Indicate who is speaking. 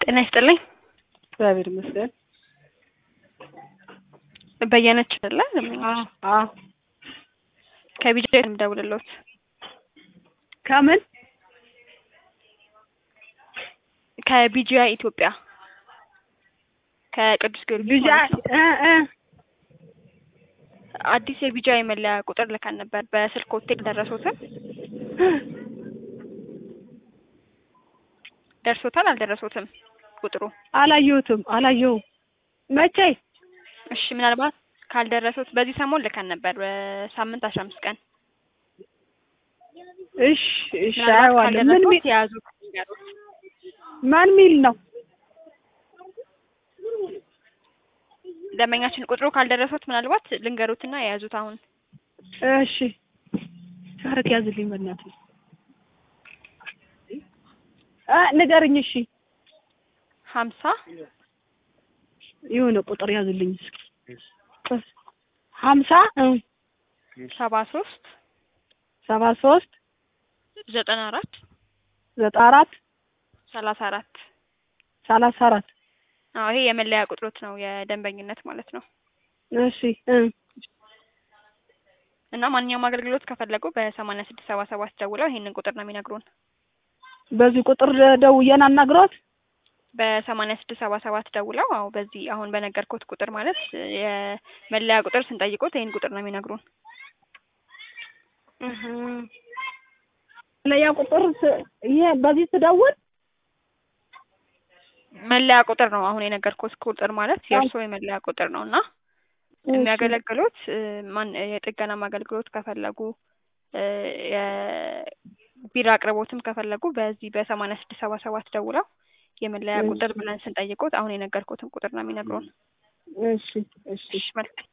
Speaker 1: ጤና ይስጥልኝ።
Speaker 2: እግዚአብሔር ይመስገን።
Speaker 1: በየነች አይደለ?
Speaker 2: አዎ አዎ።
Speaker 1: ከቢጃ የምደውልልዎት
Speaker 2: ከምን
Speaker 1: ከቢጂያ ኢትዮጵያ ከቅዱስ ጊዮርጊስ
Speaker 2: ቢጃ
Speaker 1: ማለት ነው።
Speaker 2: እ እ
Speaker 1: አዲስ የቢጃ የመለያ ቁጥር ልከን ነበር። በስልክ ቴክ ደረሶትም? ደርሶታል አልደረሶትም? ቁጥሩ
Speaker 2: አላየሁትም አላየሁም። መቼ?
Speaker 1: እሺ፣ ምናልባት ካልደረሱት በዚህ ሰሞን ልከን ነበር። በሳምንት አስራ አምስት ቀን
Speaker 2: እሺ እሺ።
Speaker 1: ምናልባት
Speaker 2: አየዋለሁ። ምን
Speaker 1: ካልደረሱት
Speaker 2: ሚል
Speaker 1: የያዙት ንገሩት።
Speaker 2: ማን ሚል ነው?
Speaker 1: ደንበኛችን ቁጥሩ ካልደረሱት ምናልባት ልንገሩትና የያዙት አሁን
Speaker 2: እሺ ሻረት ያዝልኝ በእናትህ እ ንገርኝ። እሺ
Speaker 1: ሀምሳ
Speaker 2: የሆነ ቁጥር ያዝልኝ እስኪ ሀምሳ እ
Speaker 1: ሰባ ሶስት
Speaker 2: ሰባ ሶስት
Speaker 1: ዘጠና አራት
Speaker 2: ዘጠና አራት
Speaker 1: ሰላሳ አራት
Speaker 2: ሰላሳ አራት
Speaker 1: አዎ ይሄ የመለያ ቁጥሮት ነው የደንበኝነት ማለት ነው።
Speaker 2: እሺ እ
Speaker 1: እና ማንኛውም አገልግሎት ከፈለጉ በሰማንያ ስድስት ሰባ ሰባት ደውለው ይሄንን ቁጥር ነው የሚነግሩን።
Speaker 2: በዚህ ቁጥር ደውዬን አናግሯት።
Speaker 1: በሰማንያ ስድስት ሰባ ሰባት ደውለው አዎ በዚህ አሁን በነገርኩት ቁጥር ማለት የመለያ ቁጥር ስንጠይቁት ይሄን ቁጥር ነው የሚነግሩን።
Speaker 2: እህ ለያ ቁጥር ስ- ይሄ በዚህ ስደውል
Speaker 1: መለያ ቁጥር ነው አሁን የነገርኩት ቁጥር ማለት የእርስዎ የመለያ ቁጥር ነው እና የሚያገለግሉት እ ማን የጥገናም አገልግሎት ከፈለጉ እ የቢራ አቅርቦትም ከፈለጉ በዚህ በሰማንያ ስድስት ሰባ ሰባት ደውለው የመለያ ቁጥር ብለን ስንጠይቁት አሁን የነገርኩትን ቁጥር ነው የሚነግሩን።
Speaker 2: እሺ እሺ
Speaker 1: እሺ መልካም